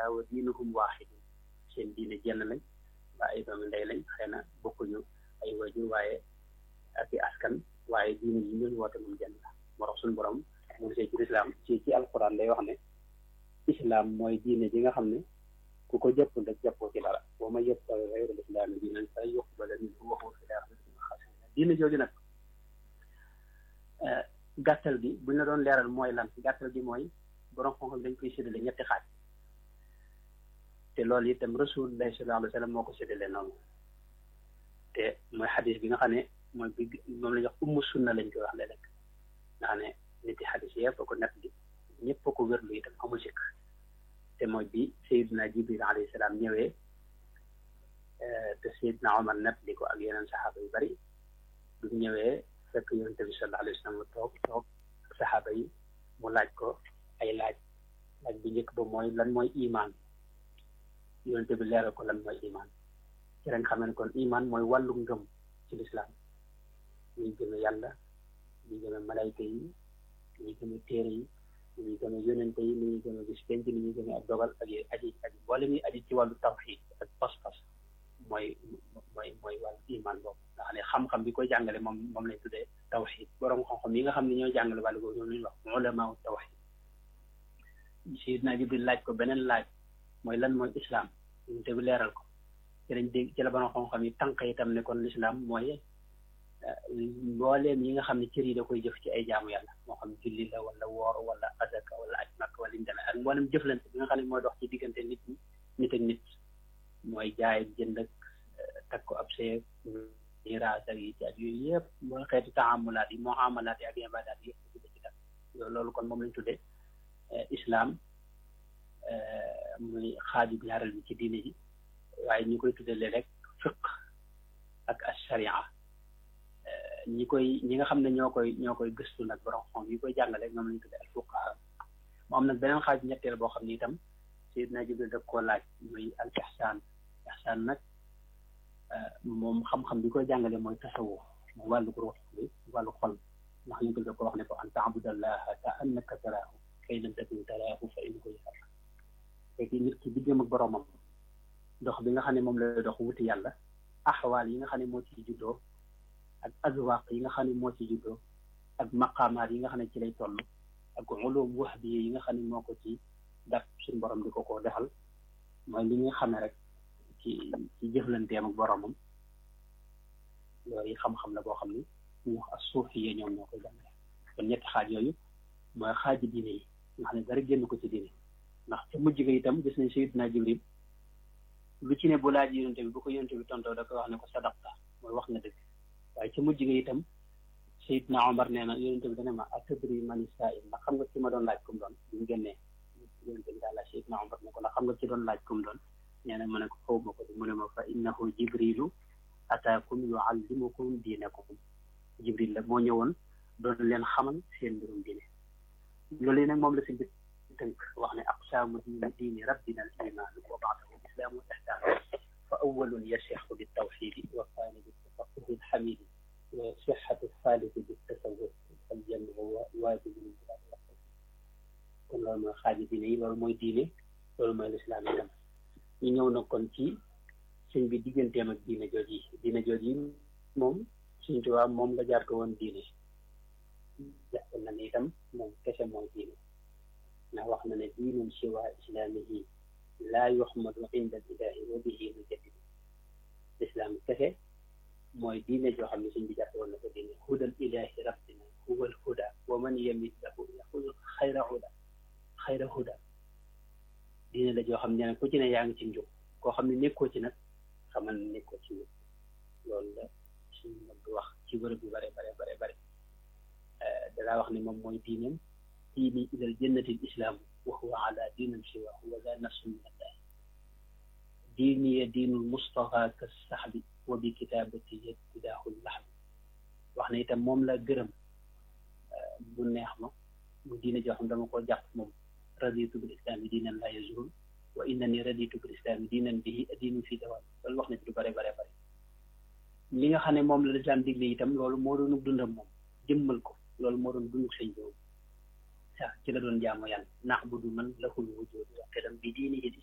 shatta wa diinuhum waaxidun seen diine jenn lañ waa ay doomi ndey lañ xëy na bokkuñu ay wajur waaye ak i askan waaye diine yi ñu woote moom jenn la moo tax suñu borom mu gisee ci lislaam ci ci alquran day wax ne islam mooy diine ji nga xam ne ku ko jëpp rek jàppoo ci dara boo ma yëpp gayral islaami diinan fa yuqbala minhu wa huwa fil aaxirati minal xaasiriin diine jooju nag gàttal gi buñ la doon leeral mooy lan gàttal gi mooy borom xam-xam dañ koy séddale ñetti xaaj te loolu itam rasulullah sallallahu alayhi wa sallam moo ko séddale noonu te mooy xadis bi nga xam ne mooy bi moom la ñuy wax ummu sunna lañ koy wax léeg-léeg nga xam ne nit yi xadis yëpp ko nett bi ñëpp ko wérlu itam amul sikk te mooy bi Seydina Jibril alayhi salaam ñëwee te Seydina Omar nett di ko ak yeneen saxaaba yu bari bu ñëwee fekk yonent bi sallallahu alayhi wa sallam toog toog ak saxaaba yi mu laaj ko ay laaj laaj bi njëkk ba mooy lan mooy imaan yonent bi leeral ko lan mooy imaan ci lañ xamee ne kon imaan mooy wàllu ngëm ci lislaam ñuy gëme yàlla ñuy gëme malayka yi ñuy gëme téere yi ni ñuy gëme yonente yi ni ñuy gëme bis penc ni ñuy gëme ak dogal ak yooyu aji aji boole muy aji ci wàllu tawxiid ak pas-pas mooy mooy mooy wàllu iman boobu nga xam ne xam-xam bi koy jàngale moom moom lañ tuddee tawxiid borom xam-xam yi nga xam ne ñooy jàngale wàllu boobu ñoom lañuy wax ulamaa tawxiid Sayyidina Jibril laaj ko beneen laaj mooy lan mooy islam yonente bi leeral ko ci lañ dégg ci la borom xam-xam yi tànk itam ne kon l'islam mooy mbooleem yi nga xam ne cër yi da koy jëf ci ay jaamu yàlla moo xam julli la wala woor wala azaka wala aj makk wala ñu demee ak mboolem jëflante bi nga xam ne mooy dox ci diggante nit ñi nit ak nit mooy jaay ak jënd ak takk ko ab seeg miraas ak yi ci at yooyu yëpp mooy xeeti taamulaat yi muamalaat yi ak ibadaat yi yëpp ci def loolu kon moom lañ tuddee islam muy xaaju ñaareel bi ci diine ji waaye ñu koy tuddee léeg-léeg fiq ak asharia ñi koy ñi nga xam ne ñoo koy ñoo koy gëstu nag borom xam yi koy jàngale ñoom lañu tuddee al fuqaha mu am nag beneen xaaj ñetteel boo xam ne itam Seydina Jibril daf koo laaj muy al ihsaan ihsaan nag moom xam-xam bi koy jàngale mooy tasawuf mooy wàllu ruux bi wàllu xol ndax ñu ko ko wax ne ko an taabudallaha ka annaka taraahu kay lam takun taraahu fa innahu yaraaka fekk nit ki diggam ak boromam dox bi nga xam ne moom lay dox wuti yàlla axwaal yi nga xam ne moo ci juddoo ak azwaq yi nga xam ne moo ci juddoo ak maqaamaat yi nga xam ne ci lay toll ak ulum wahbi yi nga xam ne moo ko ci daf suñu borom di ko ko defal mooy li nga xamee rek ci ci jëflanteem ak boromam loolu yi xam-xam la boo xam ne ñu wax ak suufi yi ñoom ñoo koy jàngale kon ñetti xaaj yooyu mooy xaaji diine yi nga xam ne dara génn ko ci diine ndax ca mujj ga itam gis nañ Sayyidina Jibril lu ci ne bu laaj yonente bi bu ko yonente bi tontoo da koy wax ne ko sadaqta mooy wax nga dëgg waaye ca mujj ga itam Seydina Omar nee na yonente bi dana ma atadri mani saa'il ndax xam nga ci ma doon laaj kum doon bi mu génnee yonente bi daal laaj Seydina Omar ne ko ndax xam nga ci doon laaj kum doon nee na mu ne ko xaw ma ko mu ne ma fa innahu jibrilu ataakum yuallimukum diinakum jibril la moo ñëwoon doon leen xamal seen mbirum diine loolu yi nag moom la si bit tënk wax ne aqsaamu diini diini rabbina al imaanu wa baadahu islaamu ihsaan fa awwalun yasixu bi tawxiidi wa thani bi tafaquhi alxamidi wa sixatu thalisi bi tasawuf fal jamu waajibun kon loolu mooy xaaji diine yi loolu mooy diine loolu mooy lislaam itam ñu ñëw na kon ci sëñ bi digganteem ak diine jooj yi diine jooj yi moom suñ tubaab moom nga jaar ko woon diine jàpp na ne itam moom kese mooy diine ndax wax na ne diinun siwa islaamihi laa yuxmadu inda ilahi wa bihi nujaddidu lislaam kese mooy diine joo xam ne suñ bi jàpp woon na ko diine hudal ilahi rabbina huwa al huda wa man yamit lahu yaxud xayra huda xayra huda diine la joo xam ne ku ci ne yaa ngi ci njub koo xam ne nekkoo ci nag xamal ne nekkoo ci njub loolu la suñu mag wax ci bërëb yu bare bare bare bare dalaa wax ne moom mooy diineem diini ilal jannati islaamu wa huwa ala diinin siwaahu wa daa nafsu min allahi diini ya diinul mustafa ka saxbi wa bi kitaabati yabtidaahu laxbi wax ne itam moom la gërëm bu neex ma mu diine joo xam dama koo jàpp moom raditu bil islaami diinan laa yazul wa innani raditu bil islaami diinan bihi diinu fii dawaam loolu wax na ci lu bare bare bare li nga xam ne moom la lislaam digle itam loolu moo doon dundam moom jëmmal ko loolu moo doon dunduk sëñ boobu waaw ci la doon jaamu yàlla na'budu man lahul wujuud wa qidam bi diinihi